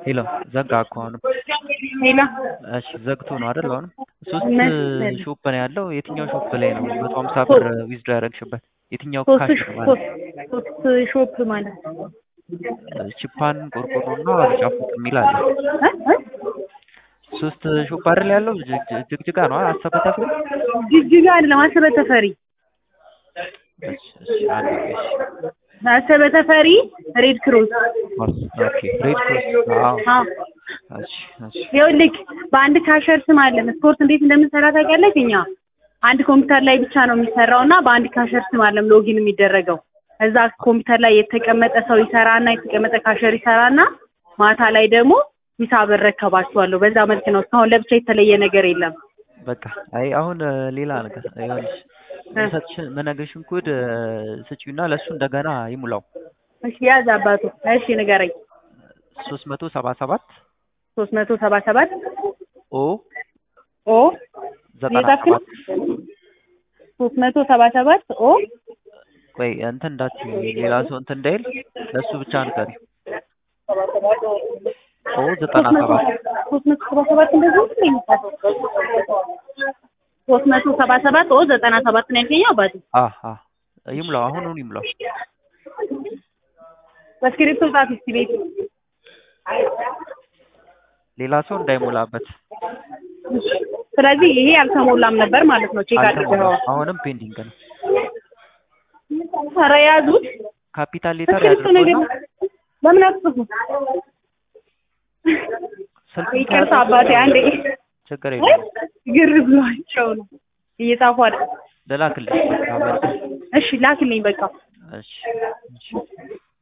ሄሎ ዘጋ እኮ አሁንም። ሌላ እሺ ዘግቶ ነው አይደል? አሁንም ሶስት መሰለኝ። ሾፕ ነው ያለው። የትኛው ሾፕ ላይ ነው መቶ ሀምሳ ብር ዊዝድሮ ያደረግሽበት? የትኛው ሶስት ካሽ ነው ማለት ሶስት ሶስት ሾፕ ማለት ነው። ቺፓን ቆርቆሮ እና ጫፉቅ የሚል አለ። እ? እ? ሶስት ሾፕ አይደል ያለው? ጅግ- ጅግ- ጅግጅጋ ነው አሰበ ተፈሪ። ጅጅጋ አይደለም አሰበ ተፈሪ እሺ እሺ አንድ እሺ አሰበ ተፈሪ ሬድ ክሮስ ኦኬ ሬድ ክሮስ አዎ አዎ እሺ እሺ ይኸውልህ በአንድ ካሸር ስም አለን ስፖርት እንዴት እንደምንሰራ ታውቂያለሽ እኛ አንድ ኮምፒውተር ላይ ብቻ ነው የሚሰራው እና በአንድ ካሸር ስም አለም ሎጊን የሚደረገው እዛ ኮምፒውተር ላይ የተቀመጠ ሰው ይሰራና የተቀመጠ ካሸር ይሰራና ማታ ላይ ደግሞ ሂሳብ እረከባችኋለሁ በዛ መልክ ነው እስካሁን ለብቻ የተለየ ነገር የለም በቃ አይ አሁን እ፣ ሌላ ነገር ይኸውልሽ የምሰጥሽን መነገርሽን ኮድ እ፣ ስጪውና ለእሱ እንደገና ይሙላው እሺ ያዝ አባቱ እሺ ንገረኝ ሶስት መቶ ሰባ ሰባት ሶስት መቶ ሰባ ሰባት ኦ ኦ ዘጠና እየጻፍክ ነው ሰባት ሶስት መቶ ሰባ ሰባት ኦ ቆይ እንትን እንዳትዪ ሌላ ሰው እንትን እንዳይል ለእሱ ብቻ ንገሪ ኦ ዘጠና ሰባት ሶስት መቶ ሰባ ሰባት እንደዚህ ነው የሚጻፈው ሶስት መቶ ሰባ ሰባት ኦ ዘጠና ሰባት ነው ያልከኝ አባቴ አ አ ይሙላው አሁኑን ይሙላው በስክሪፕቶ ጻፍ እስቲ ቤት ሌላ ሰው እንዳይሞላበት ስለዚህ ይሄ አልተሞላም ነበር ማለት ነው ቼክ አድርገው አልተሞላም አሁንም ፔንዲንግ ነው ኧረ ያዙት ካፒታል ሌተር እስክሪፕቶ ነገር ያድርጉና ለምን አትጽፉ ስልኩን ይቅርታ ከያዙ አባቴ አንዴ ችግር የለም ግር ብሏቸው ነው እየጻፉ አይደል ልላክልሽ በቃ በቃ እሺ ላክልኝ በቃ እሺ እሺ